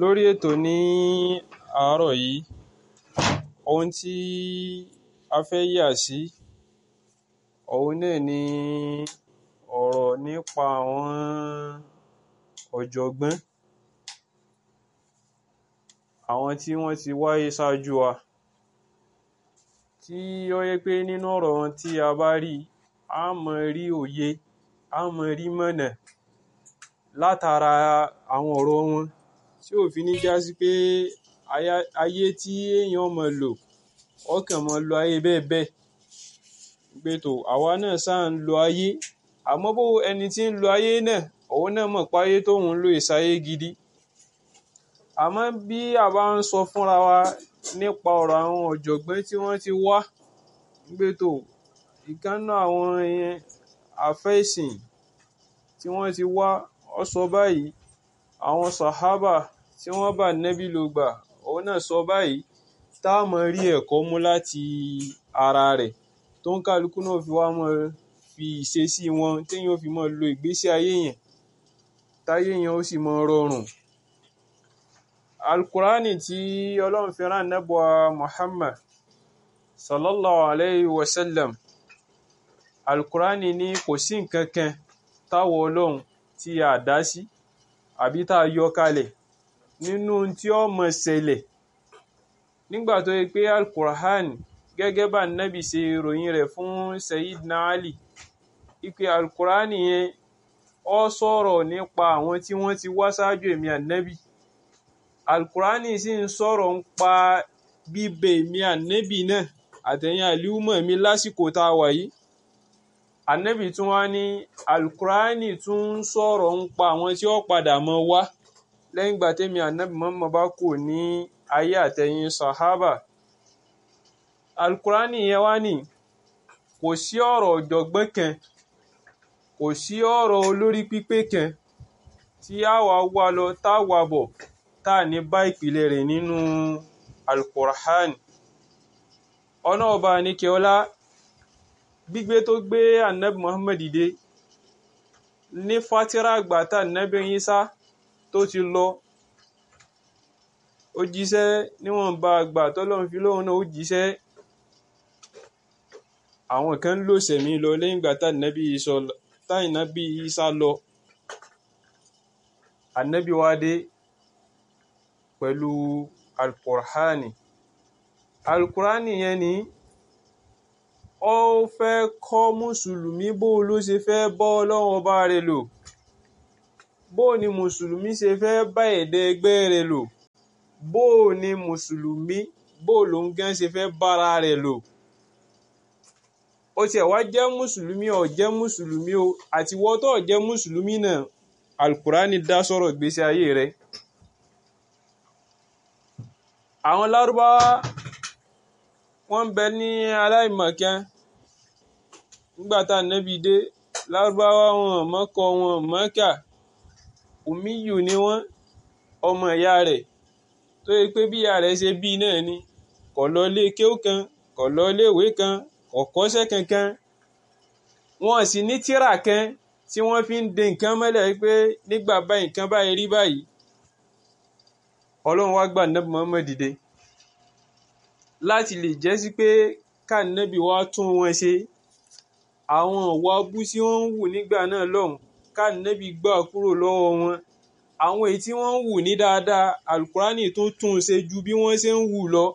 lórí ètò ní àárọ̀ yìí ohun tí a fẹ́ yà sí òun náà ni ọ̀rọ̀ nípa àwọn ọ̀jọ̀gbọ́n àwọn tí wọ́n ti wáyé ṣáájú wa tí ó yẹ pé nínú ọ̀rọ̀ wọn tí a bá rí a mọ̀ rí òye a mọ̀ rí mọ̀nà látara àwọn ọ̀rọ̀ wọn tí ò fi ní já sí pé ayé tí èèyàn mọ̀ lò ọkàn mọ̀ lo ayé bẹ́ẹ̀ bẹ́ẹ̀ pé tó àwa náà sáà ń lo ayé àmọ́ bó ẹni tí ń lo ayé náà òun náà mọ̀ pé ayé tóun ń lò ìsáyé gidi àmọ́ bí a bá ń sọ fúnra wa nípa ọ̀rọ̀ àwọn ọ̀jọ̀gbọ́n tí wọ́n ti wá pé tó ìkànnà àwọn àfẹ́sìn tí wọ́n ti wá ọ sọ báyìí àwọn sàhábà tí wọ́n bá nẹ́bí ló gbà òun náà sọ báyìí tá a mọ̀ rí ẹ̀kọ́ mú láti ara rẹ̀ tó ń kálukú náà fi wá mọ̀ fi ìṣesí wọn téèyàn fi mọ̀ lo ìgbésí ayé yẹn táyé yẹn ó sì mọ̀ rọrùn alukurani tí ọlọ́run fi rán nẹ́bùa muhammad sallallahu alayhi wa sallam alukurani ní kò sí nǹkan kan táwọn ọlọ́run tí a dá sí àbí tá a yọ kalẹ̀ nínú tí ó mọ̀ ṣẹlẹ̀ nígbà tó yẹ pé alukurani gẹ́gẹ́ bá nẹ́bì ṣe ròyìn rẹ̀ fún sayidina ali ipe alukurani yẹn ó sọ̀rọ̀ nípa àwọn tí wọ́n ti wá ṣáájú èmi ànẹ́bì alukurani sì ń sọ̀rọ̀ ń pa bíbẹ èmi ànẹ́bì náà àtẹ̀yìn àlíwùmọ̀ mi lásìkò tá a wà yìí ànẹ́bì tún wá ní alukurani tún ń sọ̀rọ̀ ń pa àwọn tí ó padà mọ́ wá lẹ́yìn ìgbà tẹ́mi ànẹ́bì mọ́mọ́ bá kù ní ayé àtẹ̀yìn sahaba alukurani yẹn wá ní kò sí ọ̀rọ̀ ọ̀jọ̀gbọ́n kan kò sí ọ̀rọ̀ olórí pípé kan tí a wà wá lọ tá a wà bọ̀ tá a ní bá ìpìlẹ̀ rẹ̀ nínú alukur'an ọ̀nà ọba nìkẹ́ọ́lá gbígbé tó gbé anabi muhammad dìde ní fatira àgbà tá anabi Isa tó ti lọ ó jíṣẹ́ níwọ̀nba àgbà tọ́lọ́run fi lóhun náà ó jíṣẹ́ àwọn kan lò sẹ̀mí lọ lẹ́yìn ìgbà tá anabi Isa lọ anabi wa dé pẹ̀lú alkur'ani alkur'ani yẹn ni ó fẹ́ kọ́ mùsùlùmí bó ló ṣe fẹ́ bọ́ ọlọ́run ọba rẹ̀ lò bó ni mùsùlùmí ṣe fẹ́ bá ẹ̀dẹ́ ẹgbẹ́ rẹ̀ lò bó ni mùsùlùmí bó ló ń gán ṣe fẹ́ bára rẹ̀ lò ó tiẹ̀ wá jẹ́ mùsùlùmí ó jẹ́ mùsùlùmí o àti wọ́n tó jẹ́ mùsùlùmí náà alkur'ani dá sọ̀rọ̀ ìgbésí ayé rẹ̀ àwọn lárúbáwá wọ́n ń bẹ ní aláìmọ̀kan nígbà tá nẹ́bí dé lárúbáwá wọn mọ́kọ wọn mọ́kà òmíyù ni wọ́n ọmọ ìyá rẹ̀ tó yẹ pé bí ìyá rẹ̀ ṣe bí náà ni kò lọ ilé kéwú kan kò lọ ilé ìwé kan kò kọ́ṣẹ́ kankan wọn sì ní tírà kan tí wọ́n fi ń de nǹkan mọ́lẹ̀ pé nígbà báyìí nǹkan báyìí rí báyìí ọlọ́run wá gbà nẹ́bí Muhammad dìde láti lè jẹ́ sí pé kánẹ́bí wá tún wọn ṣe àwọn ìwà abú tí wọ́n ń wù nígbà náà lọ́hùn kánẹ́bí gbà kúrò lọ́wọ́ wọn àwọn èyí tí wọ́n ń wù ní dáadáa alukurani tó tún ṣe ju bí wọ́n ṣe ń wù lọ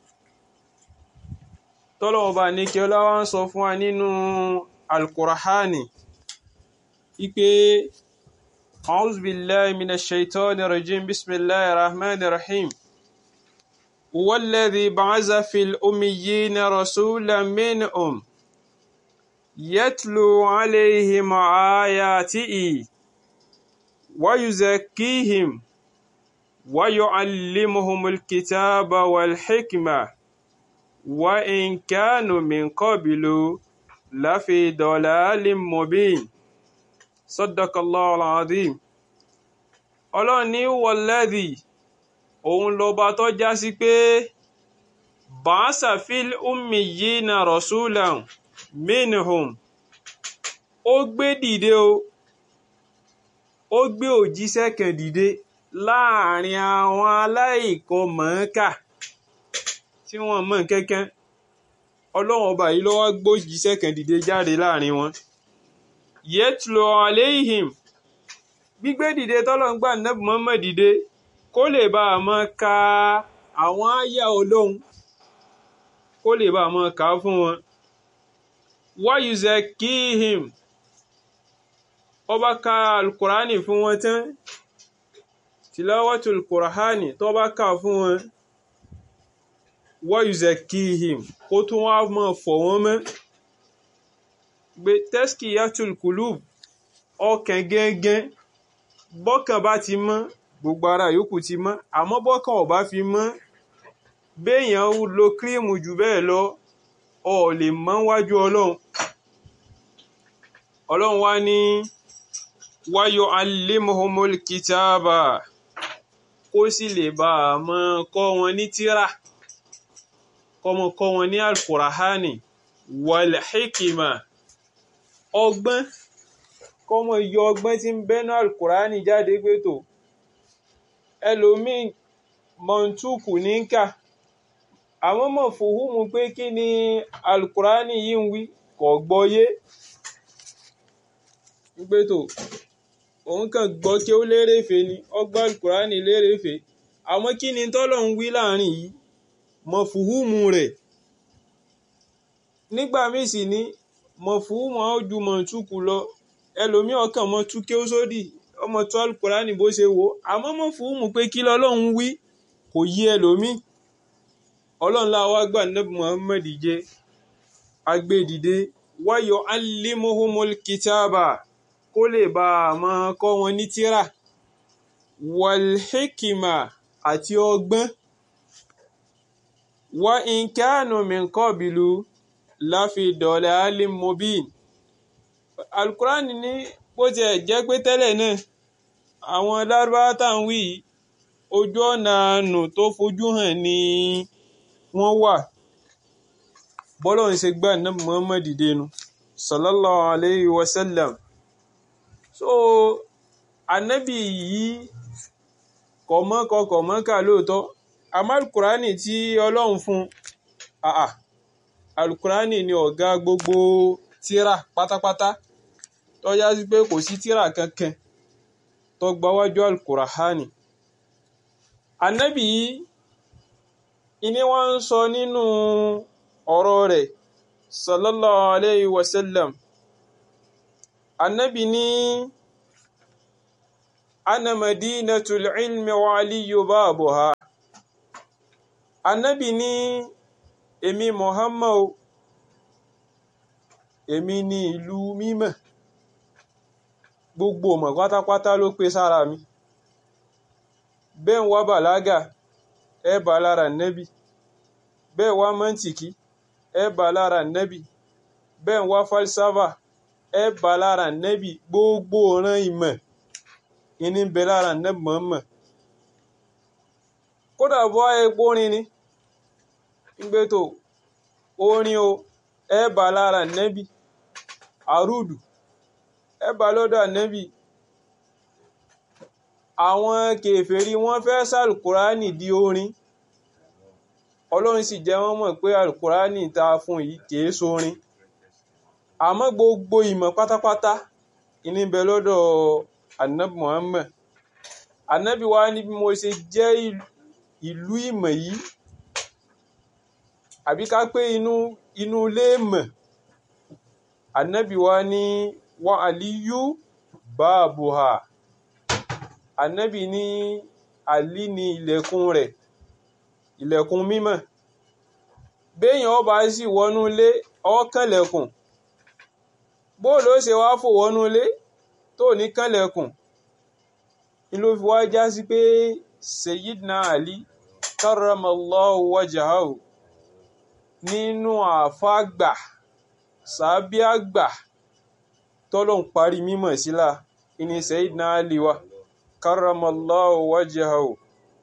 tọ́lọ́wọ́n bá ní kí ọlọ́wọ́ ń sọ fún wa nínú alukurani ipe. أعوذ بالله من الشيطان الرجيم بسم الله الرحمن الرحيم هو الذي بعث في الأميين رسولا منهم يتلو عليهم آياته ويزكيهم ويعلمهم الكتاب والحكمة وإن كانوا من قبل لفي ضلال مبين sadakallahu alazim ọlọ́run ní wọlẹ́dì òun lọba tó já sí pé bàásà fil ummiyina rasulan minhum ó gbé dìde o ó gbé òjíṣẹ́ kan dìde láàrin àwọn aláìkan mọ̀ọ́kà tí wọ́n mọ̀ kankan ọlọ́run ọba yìí ló wá gbójíṣẹ́ kan dìde jáde láàrin wọn yẹtùlọ aléhìm gbígbé dìde tọ́lọ́run gbà nẹ́bù mọ́mọ́ dìde kó lè bá a mọ́ ka àwọn àyà ọlọ́run kó lè bá a mọ́ kà á fún wọn wáyùzẹ kíhìm ọba ka alukurani fún wọn tán tìlọ́wọ́tò alukurani tó bá kà fún wọn wáyùzẹ kíhìm kó tún wá mọ́ fọ̀ wọ́n mọ́ gbé tẹ́sìkì yàtúl kùlùb ọkàn gẹ́gẹ́ bọ́kàn bá ti mọ́ gbogbo ara yòókù ti mọ́ àmọ́ bọ́kàn ò bá fi mọ́ béèyàn lo kírímù jù bẹ́ẹ̀ lọ ọ lè mọ́ wájú ọlọ́run ọlọ́run wá ní wáyọ alimuhumul kitaba kó sì lè bá a mọ́ kọ́ wọn ní tírà kọ́mọ kọ́ wọn ní alkurahani wal hikima ọgbọ́n kọ́mọ yọ ọgbọ́n tí ń bẹ́nu alukurani jáde pé tó ẹlòmíì mọ̀ntúkù ní kà àwọn mọ̀ fòhùnmù pé kí ni alukurani yìí ń wí kò gbọ́yé pé tó òun kàn gbọ́ kí ó lérèfé ni ọgbà alukurani lérèfé àmọ́ kí ni tọ́lọ̀ ń wí láàrin yìí mọ̀ fòhùnmù rẹ̀ nígbà míì sì ní mọ̀fúnmù ojú mọ̀túkù lọ ẹlòmí ọkàn mọ́ túké ó sódì ọmọ tó alukurani bó ṣe wò àmọ́ mọ̀fúnmù pé kí lọ́lọ́run wí kò yí ẹlòmí ọlọ́run láwa gbà nẹ́bù Muhammad jẹ́ agbẹ́dìde wáyọ̀ alimuhumul kitaba kó lè bá a máa kọ́ wọn ní tírà walhikima àti ọgbọ́n wa in kanu min qabilu láfi dọ̀lẹ́ alim mobin alukurani ní bó tiẹ̀ jẹ́ pé tẹ́lẹ̀ náà àwọn lárúbáwá tá à ń wí ojú ọ̀nà àánú tó fojú hàn ni wọ́n wà bọ́lọ̀ ń ṣe gbà náà Muhammad dẹnu sallallahu alayhi wa sallam so anabi yìí kọ̀mọ́kọ kọ̀mọ́kà lóòótọ́ àmọ́ alukurani tí ọlọ́run fún àà alukurani ni ọ̀gá gbogbo tíra pátápátá tó yá sí pé kò sí tíra kankan tó gbáwájú alukurahani anabi yìí ìní wọ́n ń sọ nínú ọ̀rọ̀ rẹ̀ sallallahu alayhi wa sallam anabi ní ana madinatul ilmi wa aliyu babuha anabi ní èmi Muhammad èmi ní ìlú mímọ́ gbogbo ọmọ pátápátá ló pé sára mi bẹ́ẹ̀ ń wá bàlágà ẹ bá lára nẹ́bì bẹ́ẹ̀ wá mọ́ntìkì ẹ bá lára nẹ́bì bẹ́ẹ̀ ń wá falsafa ẹ bá lára nẹ́bì gbogbo ọ̀ràn ìmọ̀ ìní bẹ lára nẹ́bì mọ́mọ́ kódà bọ́ epo rin ni gbé tó orin o ẹ bá lára nẹ́bì àrùdù ẹ bá lọ́dọ̀ nẹ́bì àwọn kèfèrí wọ́n fẹ́ sàlùkùránì di orin ọlọ́run sì jẹ́ wọ́n mọ̀ pé àlùkùránì ta fún yìí kìí sórin àmọ́ gbogbo ìmọ̀ pátápátá ìní bẹ lọ́dọ̀ anabi Muhammad anabi wa ní bí mo ṣe jẹ́ ìlú ìmọ̀ yìí àbí ká pé inú inú ilé mọ̀ anabi wa ní wa aliyu baabuha anabi ní ali ní ilẹ̀kùn rẹ̀ ilẹ̀kùn mímọ́ béèyàn ọba sì wọnú ilé ọkànlẹ̀kùn bóòlù ó ṣe wá fò wọnú ilé tó ní kànlẹ̀kùn ni ló fi wá já sí pé Sayyidina Ali karramallahu wajahahu nínú àfáàgbà sàábí àgbà tọ́lọ̀ ń parí mímọ̀ sílá ìní Sayyidina Ali wa karramallahu wajahahu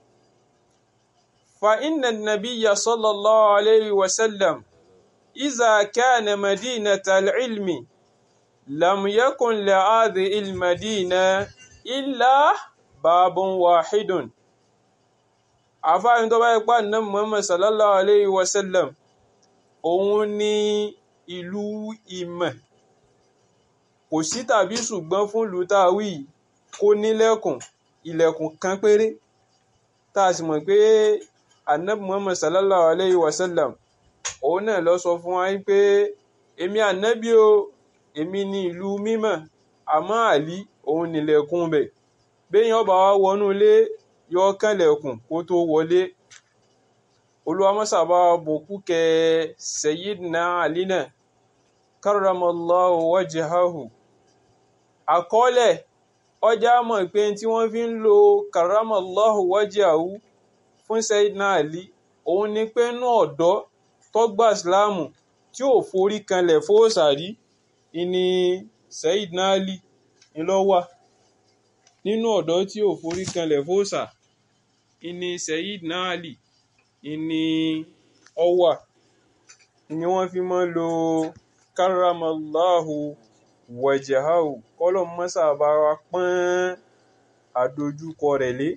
fa inna nabiyya sallallahu alayhi wa sallam iza kana madinata al-ilmi lam yakun li hadhihi al-madina illa babun wahidun àfáàní tó bá ipá náà Muhammad sallallahu alayhi wa sallam òun ní ìlú ìmọ̀ kò sí tàbí ṣùgbọ́n fún ìlú táwí kó nílẹ̀kùn ilẹ̀kùn kan péré tá a sì mọ̀ pé anabi Muhammad sallallahu alayhi wa sallam òun náà lọ sọ fún wa pé èmi ànábì o èmi ní ìlú mímọ́ àmọ́ àlí òun nílẹ̀kùn bẹ̀ béèyàn bá wá wọnú ilé yọ kànlẹ̀kùn kó tó wọlé olùwàmọ́sàbá bòkú kẹ Sayyidina Ali náà karramallahu wajhahu àkọọ́lẹ̀ ọjà mọ̀ pé tí wọ́n fi ń lo karramallahu wajhahu fún Sayyidina Ali òun ni pé inú ọ̀dọ́ tọ́gbà ìsìláàmù tí ò forí kanlẹ̀ fóòsàrí ìní Sayyidina Ali ńlọ́wà nínú ọ̀dọ́ tí ò forí kanlẹ̀ fóòsà ìní Sayyidina Ali ìní ọwà ni wọ́n fi máa ń lo karramallahu wajhahu kọ́lọ̀ mọ́sà bá wa pọ́n àdójúkọ rẹ̀ lé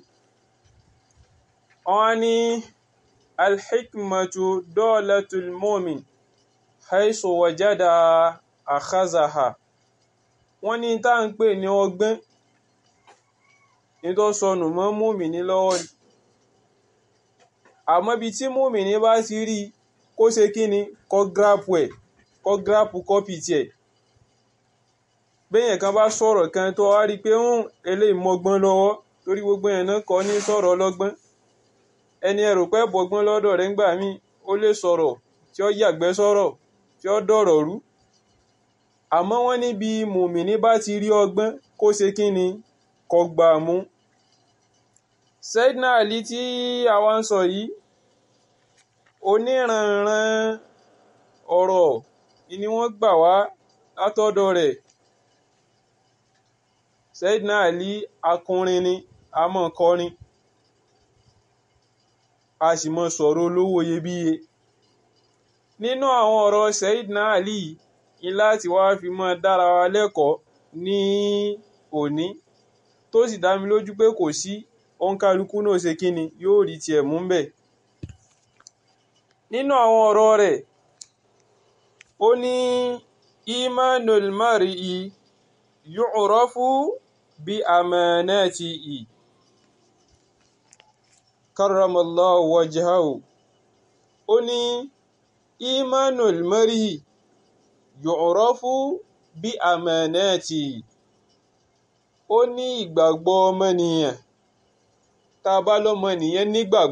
wọ́n ní alhikmatu dolatul mumin haisu wajada akhazaha wọ́n ní tá ń pè ní ọgbọ́n ní tó sọnù mọ́ mùmíní lọ́wọ́ ni àmọ́ bí tí mùmíní bá ti rí kó ṣe kí ni kó gírápù ẹ̀ kó gírápù kọ́pì tiẹ̀ béèyàn kan bá sọ̀rọ̀ kan tó wá rí i pé ń eléyìí mọ́gbọ́n lọ́wọ́ torí gbogbo yẹn náà kọ́ ní sọ̀rọ̀ ọlọ́gbọ́n ẹni ẹrù pẹ́ bọ́gbọ́n lọ́dọ̀ rẹ̀ ńgbà míì ó lè sọ̀rọ̀ tí ó yàgbẹ́ sọ̀rọ̀ tí ó dọ̀rọ̀ rú àmọ́ wọ́n níbi mùmíní bá ti rí ọgbọ́n kó ṣe kí ni kó gbà mú. Sayyidina Ali tí àwa ń sọ yìí oníranran ọ̀rọ̀ ni wọ́n gbà wá látọ̀dọ̀ rẹ̀ Sayyidina Ali akọrin ni a mọ̀ kọrin a sì mọ̀ sọ̀rọ̀ olówó iyebíye nínú àwọn ọ̀rọ̀ Sayyidina Ali ní láti wá fi mọ́ dára wa lẹ́kọ̀ọ́ ní òní tó sì dá mi lójú pé kò sí òǹkálukú náà ṣe kíni yóò rí tiẹ̀ mú bẹ̀. nínú àwọn ọ̀rọ̀ rẹ̀ ó ní imanul mar'i yu'rafu bi amanatihi karramallahu wajhahu ó ní imanul mar'i yu'rafu bí amanati ó ní ìgbàgbọ́ ọmọnìyàn tá a bá lọ́mọnìyàn nígbàgbọ́